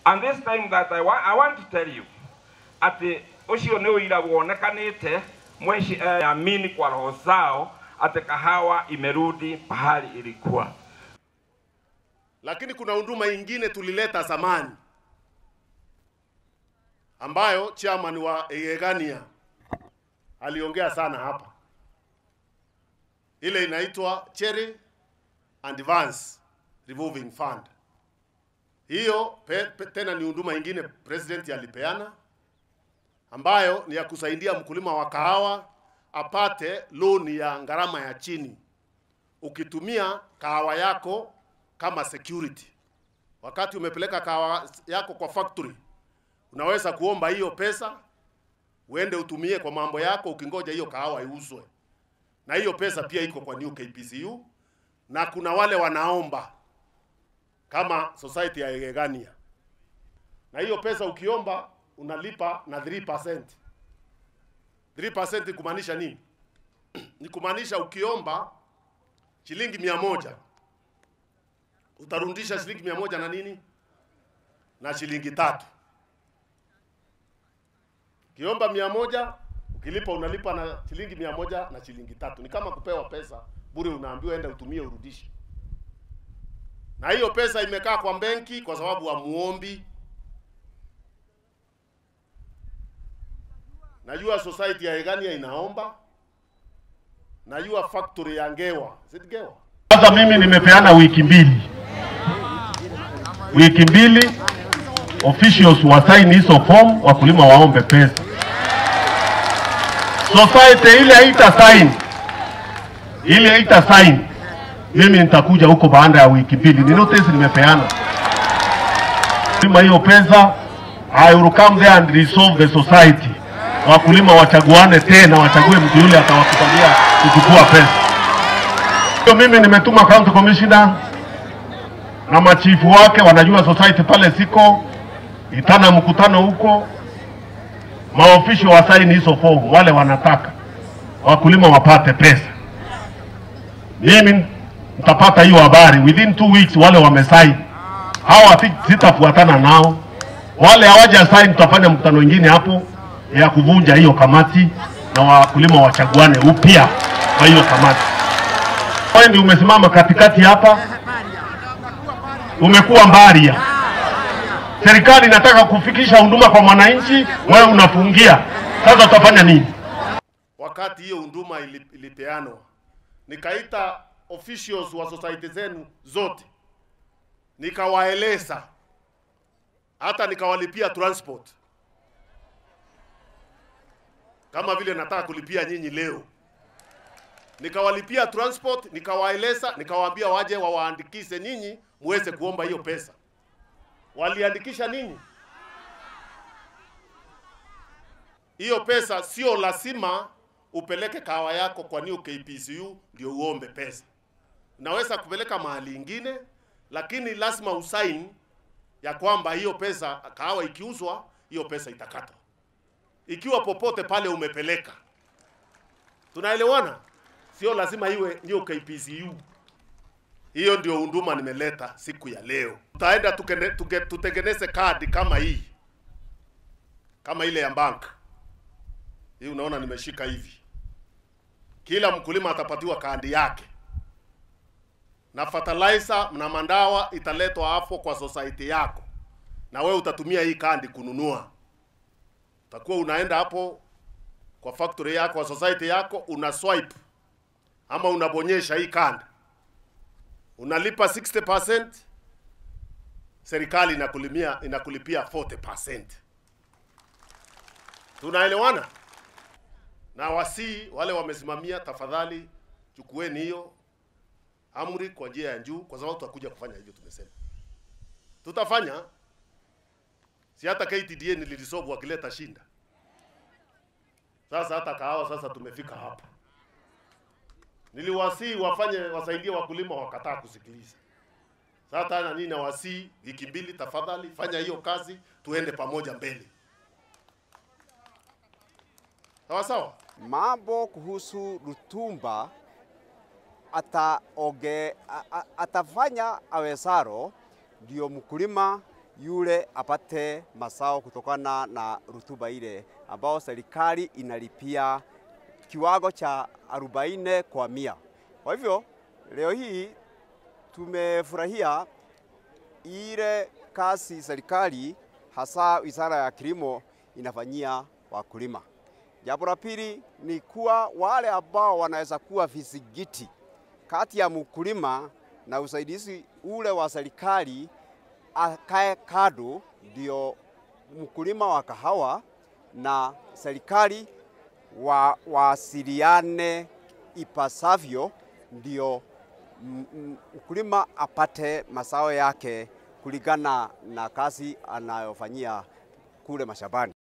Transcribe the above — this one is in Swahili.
and this time that I, wa I want to tell you ati ucio nĩ ũira wonekanĩte mweshi eh, amini kwa roho zao ati kahawa imerudi pahali ilikuwa. Lakini kuna huduma ingine tulileta zamani ambayo chairman wa Egania aliongea sana hapa, ile inaitwa Cherry Advance Revolving Fund. Hiyo pe, pe, tena ni huduma ingine president alipeana ambayo ni ya kusaidia mkulima wa kahawa apate loan ya gharama ya chini, ukitumia kahawa yako kama security. Wakati umepeleka kahawa yako kwa factory, unaweza kuomba hiyo pesa uende utumie kwa mambo yako, ukingoja hiyo kahawa iuzwe. Na hiyo pesa pia iko kwa New KPCU, na kuna wale wanaomba kama society ya Egania, na hiyo pesa ukiomba unalipa na 3%. 3% kumaanisha nini? Ni kumaanisha ukiomba shilingi mia moja utarudisha shilingi mia moja na nini na shilingi tatu. Ukiomba mia moja ukilipa unalipa na shilingi mia moja na shilingi tatu. Ni kama kupewa pesa bure, unaambiwa enda utumie urudishe. Na hiyo pesa imekaa kwa benki kwa sababu hamuombi. Najua society ya Egania inaomba, najua factory ya Ngewa, is it Ngewa? Sasa mimi nimepeana wiki mbili, wiki mbili officials wasaini hizo form, wakulima waombe pesa. Society ile haita sign, ile haita sign, mimi nitakuja huko baada ya wiki mbili. Ni notice nimepeana kulima hiyo pesa. I will come there and resolve the society. Wakulima wachaguane tena, wachague mtu yule atawakubalia kuchukua pesa. Hiyo mimi nimetuma county commissioner na machifu wake, wanajua society pale siko itana mkutano huko, maofisho wasaini hizo fomu, wale wanataka wakulima wapate pesa. Mimi nitapata hiyo habari within two weeks, wale wamesaini hawa sitafuatana nao, wale hawaja sign, tutafanya mkutano wengine hapo ya kuvunja hiyo kamati na wakulima wachaguane upya kwa hiyo kamati. Wewe ndio umesimama katikati hapa, umekuwa mbaria. Serikali inataka kufikisha huduma kwa mwananchi, wewe unafungia. Sasa utafanya nini? Wakati hiyo huduma ili- ilipeanwa, nikaita officials wa society zenu zote, nikawaeleza, hata nikawalipia transport kama vile nataka kulipia nyinyi leo. Nikawalipia transport, nikawaeleza, nikawaambia waje wawaandikishe nyinyi muweze kuomba hiyo pesa. Waliandikisha ninyi hiyo pesa. Sio lazima upeleke kahawa yako kwa New KPCU ndio uombe pesa. Unaweza kupeleka mahali ingine, lakini lazima usaini ya kwamba hiyo pesa, kahawa ikiuzwa, hiyo pesa itakatwa ikiwa popote pale umepeleka. Tunaelewana? Sio lazima iwe ndio KPCU. Hiyo ndio huduma nimeleta siku ya leo. Tutaenda tukene- tuke- tutengeneze kadi kama hii, kama ile ya bank hii. Unaona nimeshika hivi, kila mkulima atapatiwa kadi yake, na fertilizer na mandawa italetwa hapo kwa society yako, na wewe utatumia hii kadi kununua utakuwa unaenda hapo kwa factory yako, kwa society yako, una swipe ama unabonyesha hii kanda, unalipa 60%, serikali inakulimia inakulipia 40%. Tunaelewana? Na wasii wale wamesimamia, tafadhali chukueni hiyo amri kwa njia ya juu, kwa sababu tutakuja kufanya hivyo. Tumesema tutafanya si hata KTDA nililisobu wakileta shinda. Sasa hata kahawa sasa tumefika hapa. Niliwasii wafanye wasaidie wakulima, wakataa kusikiliza. Sasa tena nini, nawasii wiki mbili, tafadhali fanya hiyo kazi, tuende pamoja mbele. Sawa sawa. Mambo kuhusu Rutumba ataoge, a, a, atafanya awezaro ndio mkulima yule apate mazao kutokana na rutuba ile ambao serikali inalipia kiwango cha 40 kwa mia. Kwa hivyo leo hii tumefurahia ile kazi serikali hasa Wizara ya Kilimo inafanyia wakulima. Jambo la pili ni kuwa wale ambao wanaweza kuwa vizingiti kati ya mkulima na usaidizi ule wa serikali akae kado, ndio mkulima wa kahawa na serikali wa wasiliane ipasavyo, ndio mkulima apate mazao yake kulingana na kazi anayofanyia kule mashambani.